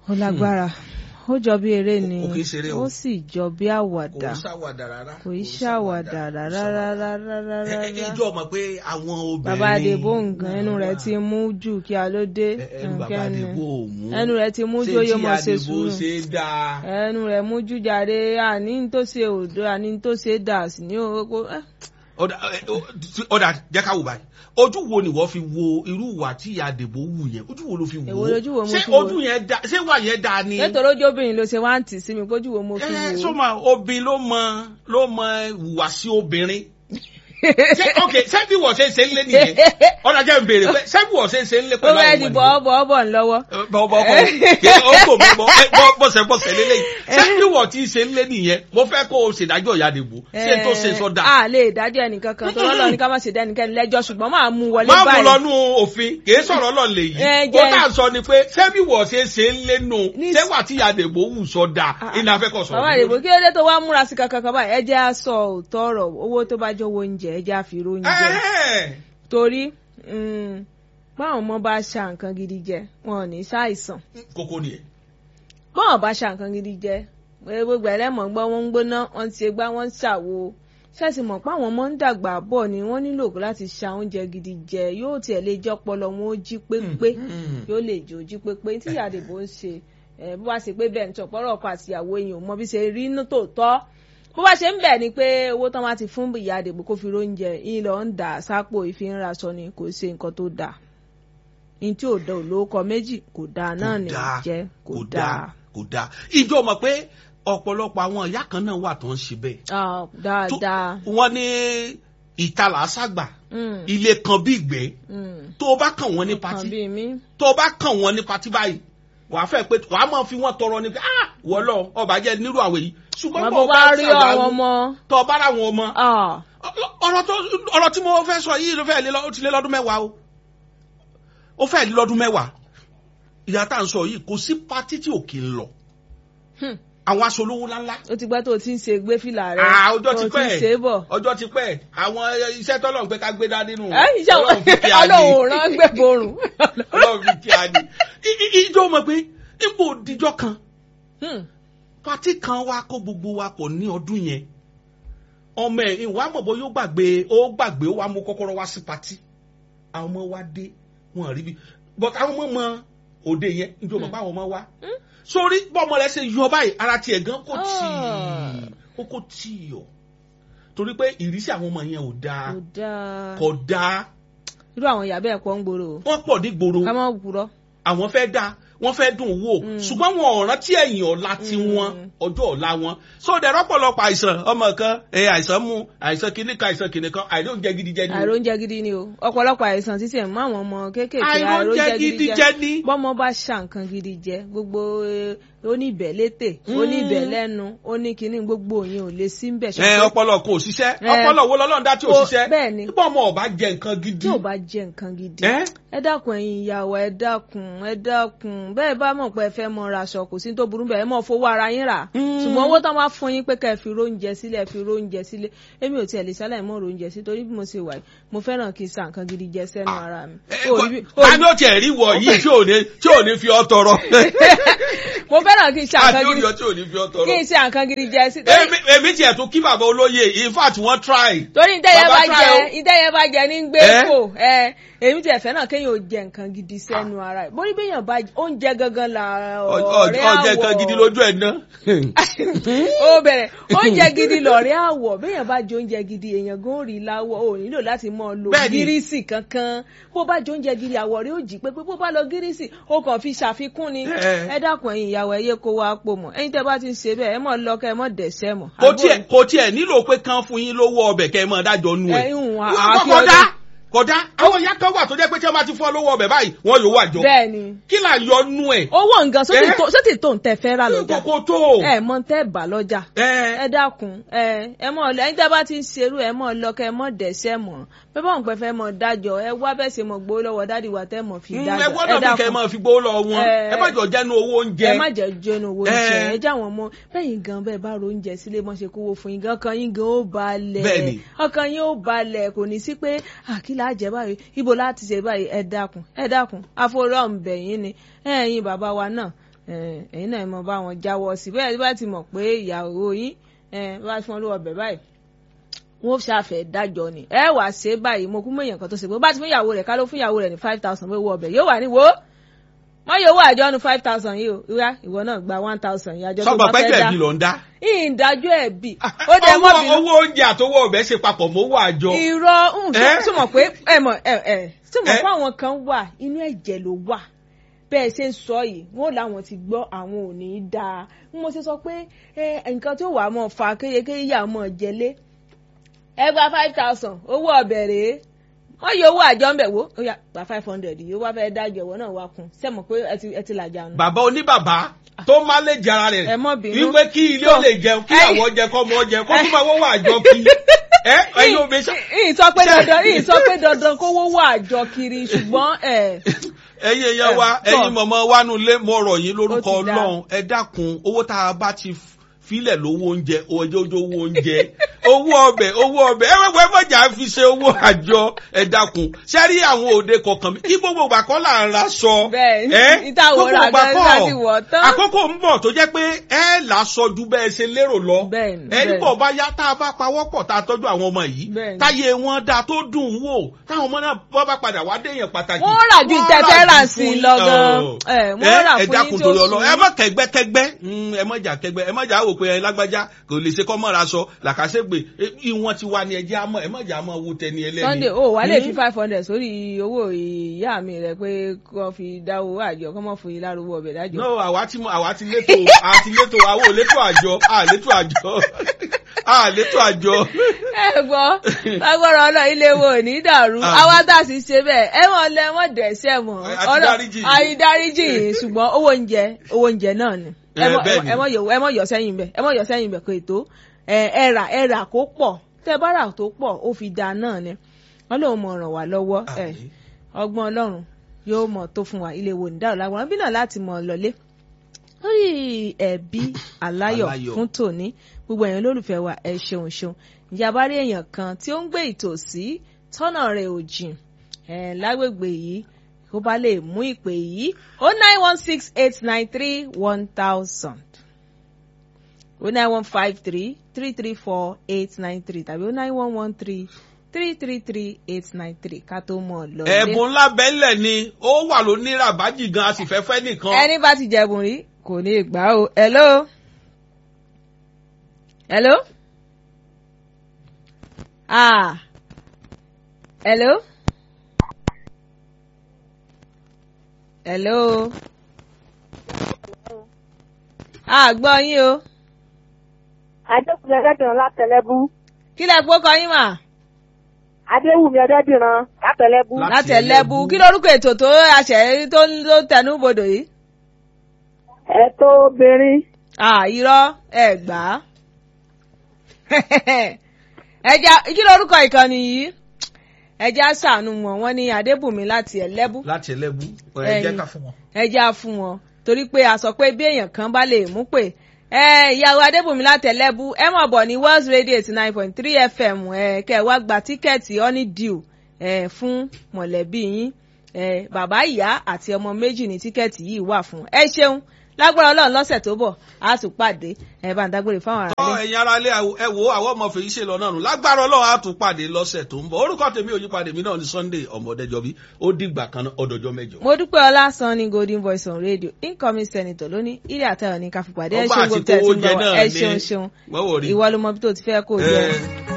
ó lágbára ó jọ bí eré ni kò kì í ṣeré o. ó sì jọ bí kò àwàdà ń ṣàwàdà rárá. kò í ṣàwàdà rárá rárá rárá Ẹ- ẹ- rárá ìjọ mọ̀ pé àwọn obìnrin. bàbá àdèbò nǹkan ẹnu rẹ̀ ti mú jù kí a ló dé Ẹ- ẹnu bàbá nǹkan ni. àdèbò ò mú. ẹnu rẹ̀ ti mú Ṣé jóyè tí mọ̀ ṣe àdèbò sùúrù ṣe dáa. ẹnu rẹ̀ mú jù jáde àní tó ṣe òdo àní tó ṣe dà sí ní owó ọ̀dà ẹ, ó- ọ̀dà jẹ́ ká wò báyìí ojú wo ni wọ́n fi wo irú ìwà tí ìyá àdèbò wù yẹn ojú wo ló fi wò Èwo ó lójú wo mo ṣé fi wò? ojú yẹn da ṣé ìwà yẹn da ni. nítorí ojú obìnrin ló ṣe wá ń tì sí mi kójú wo mo fi ẹ wò ó. sọma obìnrin ló mọ ló mọ ìhùwàsí obìnrin ṣé ok ṣé bí wọ́n ṣe ń ṣe ń lé nìyẹn ọ̀dà jẹ́ ń béèrè pé ṣé bí wọ́n ṣe ń ṣe ń lé ó pẹ̀lú fẹ́ àwọn di ọmọ nìyẹn? bọ́ọ̀bọ̀ ọ̀bọ̀ ńlọ́wọ́. bọ́ọ̀bọ̀ kọ́ kí ó kò mí bọ́ ẹ, bọ́- bọ́sẹ̀ bọ́sẹ̀ lélẹ́yìn ṣé bí wọ́n ti ṣe ń lé nìyẹn mo fẹ́ kó o ṣèdájọ́ ìyá àdèbò ṣé tó ṣe sọ́dà. a lè dájọ́ ẹnìkan kan tó lọ́lọ́ ní ká má ṣe dá ẹnikẹ́ni lẹ́jọ́ ṣùgbọ́n máa mú wọlé máa mú báyìí. lọ́nú òfin kìí sọ̀rọ̀ lọ́n lè yí. Ẹ ó jẹ́- tà ń sọ ni pé ṣé bí wọ́n ṣe ṣe ń lénu Ní- ṣé wà tí àdèbò wù sọ́dà iná afẹ́kọ̀ sọ̀rọ̀. bàbá àdìbò kí ló dé tó wá múra sí kankan kan báyìí ẹ jẹ́ á sọ òótọ́ ọ̀rọ̀ owó tó bá jọ̀wọ́ oúnjẹ ẹ jẹ́ á fi róúnjẹ. Ẹ̀hẹ́n. torí mm, báwọn ọmọ bá ṣa nǹkan gidi jẹ wọn ò ní ṣàìsàn kókó nìyẹn. báwọn bá ṣa nǹkan gidi jẹ pé gbogbo ẹlẹ́mọ̀ gbọ́ wọ́n ń gbóná wọ́n ti gbá wọ́n ń ṣàwo ṣẹ́ẹ̀sì mọ̀ pé àwọn ọmọ ń dàgbà bọ̀ ni wọ́n nílò láti ṣa oúnjẹ gidi jẹ yóò tiẹ̀ lè jẹ́ ọpọlọ wọn ó jí pépé Mm. yóò lè jò jí pépé tí àdìbò ń ṣe ẹ bó bá ṣe pé bẹ́ẹ̀ ń tọ̀pọ̀rọ̀ ọkọ àtìyàwó èèyàn mọ bí ṣe rí inú tòótọ́ bó bá ṣe ń bẹ̀ ni pé owó tán wá ti fún ìyá àdìbò kó fi róúnjẹ yín lọ ń dà sápò ìfínraṣọ ni kò ṣe nǹkan tó dáa ní tí ò da olóòkọ méjì kò dáa náà ní dáa, jẹ́ kò kò dáa dáa kò dáa. ìjọ mọ̀ pé ọ̀pọ̀lọpọ̀ àwọn ìyá kan náà wà tó ń ṣe bẹ́ẹ̀. Ah, Tó- dáadáa wọ́n ní ìtalà àṣàgbà Mm, ilé kan bí ìgbẹ́ mm. tó o bá kàn wọ́n ní kan patí bíi mí tó o bá kàn wọ́n ní patí báyìí wàá fẹ́ pé wàá máa fi wọ́n tọrọ ni pé ah wọ́n lọ ọba jẹ́ nírú àwẹ̀ yìí ṣùgbọ́n wọn bó bó o bá bá rí ṣàwáwí, àwọn ọmọ tó o bá rà wọn ọmọ ah, ọ̀rọ̀ tó ọ̀rọ̀ tí mo fẹ́ sọ yìí ló fẹ́ lé lọ- ó ti lé lọ́dún mẹ́wàá o ó fẹ́ lé lọ́dún mẹ́wàá ìyá tá à ń sọ yìí kò sí patí tí ò kì í lọ hmm. àwọn aṣọ olówó ńláńlá ó ti gbọ́ tó o ti ń ṣe gbé fìlà rẹ Ah, ọjọ́ tó ti o ti ń pẹ́ ṣe é bọ̀. ọjọ́ ti pẹ́ àwọn iṣẹ́ tọ́lọ́run pé ká gbé dání nù ẹ iṣẹ́ Ọlọ́run fi kí a ní ọlọ́run rán gbẹ̀bọ̀rùn. ọlọ́run fi kí a ní I- i- ìjọ mọ̀ pé ipò òdìjọ́ kan Hmm. pati kan wá kó gbogbo wa pọ̀ ní ọdún yẹn ọmọ ẹ̀ ìwà mọ̀bọ yóò gbàgbé ó gbàgbé ó wá mú kọ́kọ́rọ́ wá sí pati àwọn ọmọ wa dé wọn rí bí but àwọn ọmọ mọ òde yẹn níjọ mọ̀ pé àwọn ọmọ wa sórí bọ́mọ rẹ ṣe yọ báyìí ara tiẹ̀ gan kò tí Ah. ó kò tí yọ torí pé ìrísí àwọn ọmọ yẹn ò dáa kò dáa kò dáa irú àwọn ìyá bẹ́ẹ̀ pọ̀ ń gbòòrò o. wọ́n pọ̀ nígboro ká má wúrọ́. àwọn fẹ́ dáa wọ́n fẹ́ dùn wò Mm. ṣùgbọ́n wọn ò rántí ẹ̀yìn ọ̀la tí wọn Mm. ọjọ́ ọ̀la wọn so dẹ̀rọ pọ̀lọpọ̀ àìsàn ọmọ kan ẹ àìsàn mú àìsàn kìíní kan àìsàn kìíní kan àìróúnjẹ gidi jẹ ni o. àìróúnjẹ gidi ni o ọ̀pọ̀lọpọ̀ àìsàn títí ẹ̀ mú àwọn ọmọ kéékèèké àìróúnjẹ gidi jẹ ni. bọ́mọ bá ṣà nǹkan gidi jẹ gbogbo eh, oníbẹ̀ létè Mm. oníbẹ̀ lẹ́nu oníkíní gbogbo yẹn ò lè sí ń bẹ̀ ẹ ọpọlọ kò ṣiṣẹ́ Ẹ. ọpọlọ wo lọ́lọ́run dá tí ò Ó- ṣiṣẹ́ bẹ́ẹ̀ ni. nígbà ọmọ ọba jẹ nǹkan gidi. tí ò bá jẹ nǹkan gidi ẹ ẹ dákun ẹ̀yin ìyàwó ẹ dákun ẹ dákun bẹ́ẹ̀ bá mọ̀ pé ẹ fẹ́ mọ ra aṣọ kò sí tó burú bẹ́ẹ̀ ẹ mọ̀ fowó ara yín rà Mm. ṣùgbọ́n owó tán wá fún yín pé ká ẹ fi róúnjẹ sílẹ̀ ẹ fi róúnjẹ sílẹ̀ èmi ò tiẹ̀ lè ṣàlàyé mọ́ róúnjẹ sí torí bí mo ṣe wà yìí mo fẹ́ràn kí n sa nǹkan gidi jẹ sẹ́nu Ah. ara mi. ẹ, Ó rí bí- ó ta rí- ni ó tiẹ̀ rí wọ̀ yìí tí ò ní tí ò ní fi ọ́ tọrọ. mo fẹ́ràn kí n sa àti nǹkan ó gidi ní ọ tí ò ní fi ọ́ tọrọ. kí n sa nǹkan gidi jẹ sí torí èmi èmi tiẹ̀ tún kí bàbá olóye in fact wọ́n try. torí ìtẹ́yẹ Bàbá bá try jẹ o. ìtẹ́yẹ bá jẹ ní gbé Ẹ? kò ẹ èmi tiẹ̀ fẹ́ràn kéèyàn ò jẹ nǹkan gidi sẹ́nu ara ẹ̀ bórí béèyàn bá oúnjẹ gangan là ọ̀rẹ́ àwọ̀ ọjọ́ nǹkan gidi lójú ẹ̀ ná. ó bẹ̀rẹ̀ oúnjẹ gidi lọ̀rẹ́ àwọ̀ béèyàn bá jẹ oúnjẹ gidi èèyàn gan ó rí láwọ̀ ò nílò láti mọ̀ lo Bẹ́ẹ̀ni. gírísì kankan bó bá jẹ oúnjẹ gidi àwọ̀ rẹ̀ ó jí pé bó bá lọ gírísì ó kàn fi ṣàfikún ni Ẹ. ẹ dákun ẹ̀yin ìyàwó ẹ yé kó wa pò mọ́ ẹ̀yin tẹ́ bá ti ń ṣe bẹ́ẹ̀ ẹ mọ̀ lọ kẹ́ ẹ mọ̀ dẹ̀ṣẹ̀ mọ̀. kò tiẹ̀ kò tiẹ̀ nílò pé kán fún yín lówó ọbẹ̀ kẹ́ ẹ máa dájọ́ nú ẹ̀. Ẹ, ìhùn, àfi kódà ọdún. kódà àwọn ìyá kan wà tó jẹ́ pé tí wọ́n bá ti fún ọ lówó ọbẹ̀ báyìí wọ́n yóò wà jọ. bẹ́ẹ̀ ni kí là ń yọ nú ẹ̀. owó nǹkan sóti Ẹ? tó sóti tó ń tẹ fẹ́ rà lọ́jà kókó tó. ẹ mọ̀ tẹ́ bà lọ́jà ẹ ẹ dákun ẹ ẹ mọ ẹ̀yin tẹ́ bá ti ń ṣerú ẹ mọ lọkẹ ẹ mọ dẹsẹ mọ pé báwọn pẹ fẹ́ mọ dájọ́ ẹ wá bẹ́ẹ̀ ṣe mọ gbowó lọ́wọ́ dádì wa tẹ́ mọ fi ẹ dájọ́ gbọ́dọ̀ bí kẹ́ ẹ máa fi gbówó lọ wọn Ẹ. ẹ má jọ jẹ́nu owó oúnjẹ. ẹ má jẹ jẹnu owó Ẹ. oúnjẹ ẹ já wọn mọ bẹyìn gan bẹ́ẹ̀ bá ro oúnjẹ sílé mọ ṣe kówó fún yín gan ọkàn yín gan ó balẹ̀ Bẹ́ẹ̀ni. ọkàn yín ó balẹ̀ kò ní sí pé àkìlà jẹ báyìí ibo láti ṣe báyìí ẹ dákun ẹ dákun àforọ ǹbẹ̀yìn ni ẹ̀yin bàbá wa náà Eh, ẹ̀yin náà ẹ mọ bá wọn jáwọ́ sí bẹ́ẹ̀ bá ti mọ̀ pé ìyàwó yín eh, bá fún ọ lówó ọbẹ̀ báyìí wọn ṣàfẹ́ dájọ́ ni ẹ wàá ṣe é báyìí mo kú mọ èèyàn kan tó ṣe pé bó bá ti fún ìyàwó rẹ̀ ká ló fún ìyàwó rẹ̀ ní five thousand owó ọbẹ̀ yóò wà ní wo wọ́n yóò wọ àjọ nu five thousand yìí o ìwá ìwọ náà gba one thousand yìí àjọ tó sọ́gbà bá fẹ́ pẹ́jọ́ dá ẹ̀bí ló ń dá. ìdájọ́ ẹ̀bí ó dẹ mọ́ Owó- bínú owó oúnjẹ àtowó ọbẹ̀ ṣe papọ̀ mọ́wọ́ àjọ. irọ́ Eh? túmọ̀ pé ẹ mọ̀ ẹ ẹ túmọ̀ Eh? pé àwọn kan wà inú ẹ̀jẹ̀ ló wà bẹ́ẹ̀ ṣe ń sọ yìí wọ́n làwọn ti gbọ́ àwọn ò ní í dáa ń mo ṣe sọ pé ẹ, nǹkan tó wà á mọ̀ fa kéyekéye yà mọ̀ jẹlé ẹ gba five thousand owó ọbẹ̀ rèé wọ́n yọ owó àjọ ńbẹ̀ wo ó yá gba five hundred yìí ó wá fẹ́ dájọ́ ìwọ náà wá kún sẹ́mọ̀ pé ẹ ti ẹ ti làjà nù. bàbá oníbàbá tó má lè jẹ ara rẹ̀ Ẹ mọ́ bínú. wípé kí ilé ó lè jẹun kí Ẹ- àwọn jẹ kọ́ ọmọ jẹ kó tún máa wọ́wọ́ àjọ kí. ẹ ẹyin omi ṣá. ìyìn sọ pé dandan ìyìn sọ pé dandan kówó wà àjọ kiri ṣùgbọ́n ẹ ẹyin èèyàn wa Ẹ, ẹyin mọ̀mọ́ wánú lé mọ́ ọ̀rọ̀ yín lórúkọ Ó ti dáa. ọlọ́run ẹ dákun owó tá a bá ti filẹ̀ lówó oúnjẹ ọjọ́ ojú owó oúnjẹ owó ọbẹ̀ owó ọbẹ̀ ẹ wẹ́wẹ́ mọ̀jà fi ṣe owó àjọ ẹ dákun sẹ́rí àwọn òde kọ̀ọ̀kan mi kí gbogbo ìgbà kọ́ là ń ra sọ Bẹ́ẹ̀ ni, ẹ ìta àwòrán gbogbo ìgbà àgbẹ̀ kọ́ láti wọ̀ tán. àkókò ń bọ̀ tó jẹ́ pé ẹ là sọ ju bẹ́ẹ̀ ṣe lérò lọ Bẹ́ẹ̀ ni, ẹ bẹ́ẹ̀ ni. nígbà bá yá tá a bá pawọ́ pọ̀ tá a tọ́jú àwọn ọmọ yìí Bẹ́ẹ̀ ni. táyé wọn dáa tó dùn ún wò táwọn ọmọ náà bọ́ bá padà wá déèyàn pàtàkì wọ́n rà ju wọ́n tẹ́tẹ́ rà rà ju sí fún lọ yín. gan Ọ̀. ẹ wọ́n rà ẹ fún dákun yín torí tó ọlọ ẹ má kẹgbẹkẹgbẹ Mm, ẹ má jà kẹgbẹ ẹ má jà wò pé ẹ lágbájá kò lè ṣe kọ́ mọ́ra sọ làkàṣègbè Eh, ìwọ̀n ti wà ní ẹjẹ́ àmọ́ ẹ má jà mọ́ wo tẹni ẹlẹ́ni. Sunday o wà lè fi Mm. five hundred sórí owó ìyá mi rẹ pé kó fi dáwó àjọ kó mọ̀ fún yín lárúgbó ọbẹ̀ dájọ́. no àwa ti mọ àwa ti létò àti létò àwa ò létò àjọ à létò àjọ à létò àjọ. ẹ gbọ́ lágbára ọlọ́ ilé wo ò ní dàrú Àmín. àwa tá a sì ṣe bẹ́ẹ̀ ẹ wọ́n lẹ wọ́n dẹ̀sẹ̀ mọ́ A ti dáríjì yín. àìdáríjì yìí ṣùgbọ́n owó oúnjẹ owó oúnjẹ náà ni ẹ Eh, mọ- bẹ́ẹ̀ ni. ẹ mọ yọ- ẹ mọ yọ sẹ́yìn bẹ́ẹ̀ ẹ mọ yọ sẹ́yìn bẹ́ẹ̀ kò ètò ẹ ẹ rà ẹ rà kó pọ̀ tẹ bá rà tó pọ̀ ó fi da náà ni wọ́n lóun mọ̀ ràn wá lọ́wọ́ ẹ Àmín. ọgbọ́n ọlọ́run yóò mọ̀ tó fún wa ilé wo ní dáhùn lágbára bí náà láti mọ̀ lọlé lórí ẹbí aláyọ̀ Aláyọ̀. fún tòní gbogbo èèyàn lólùfẹ́ wa ẹ ṣeun ṣeun ìjàmbá rí èèyàn kan tí ó ń gbé ìtòsí tọ́nà rẹ̀ ò jìn ẹ̀ lágbègbè yìí kó bá lè mú ìpè yìí o nine one six eight nine three one thousand o nine one five three three three four eight nine three tàbí o nine one one three three three three eight nine three ká tó mọ̀ lọ. ẹ̀bùn ńlá bẹ́ẹ̀lẹ̀ ni ó wà ló ní ràbájì gan a sì fẹ́ fẹ́ nìkan. ẹni bá ti jẹ̀bùn rí kò ní gbà o hello hello ah hello hello ah gbọ́ yín o adéwùmí ọdẹdìran látẹlẹbù kí lẹ gbó kọ yín mà adéwùmí ọdẹdìran látẹlẹbù Lá- láti ẹlẹ́bù kí lórúkọ ètò tó àṣẹ tó ń tó tẹnu bodò yìí ẹ̀tọ́ obìnrin ah irọ́ ẹ gbà á ẹja kí lórúkọ ìkànnì yìí ẹja ṣàánú wọn wọn ní adébùnmi láti ẹlẹ́bù láti ẹlẹ́bù ẹ Ẹyin. jẹ́ ká fún wọn. ẹja fún wọn torí pé a sọ pé bí èèyàn kan bá lè mú pé ẹ ìyàwó adébùnmi láti ẹlẹ́bù ẹ mọ̀ bọ̀ ní Wells Radio eighty nine point three fm ẹ kẹ́ ẹ wá gba tíkẹ́ẹ̀tì honeydew ẹ fún mọ̀lẹ́bí yín ẹ bàbá ìyá àti ọmọ méjì ní tíkẹ́ẹ̀tì yìí wà fún ẹ ṣeun lágbára ọlọ́run lọ́sẹ̀ tó bọ̀ á tún pàdé ẹ bá ń dágbére fáwọn ará tọ́ ilé. ẹ̀yin ara ilé ẹ wo àwọn ọmọ fèyí ṣe lọ náà nù lágbára ọlọ́run á tún pàdé lọ́sẹ̀ tó ń bọ̀ orúkọ tèmi ò yí padà mí náà ní Sunday ọmọdéjọbí ó dìgbà kan náà ọdọjọ́ mẹ́jọ. mo dúpẹ́ ọlá san ní golden voice on radio incoming senator lónìí ilé àtẹ̀wọ̀ ní káfíńpàdé ẹ Ọgbà ṣeun àti gbogbo tẹ̀ tí kówó ń jẹ bọ̀ náà ẹ ni. ṣeun ṣeun Wọ́n wò rí. ìwọ ló mọ bí tó ti fẹ́ kó o jẹ. Ẹ,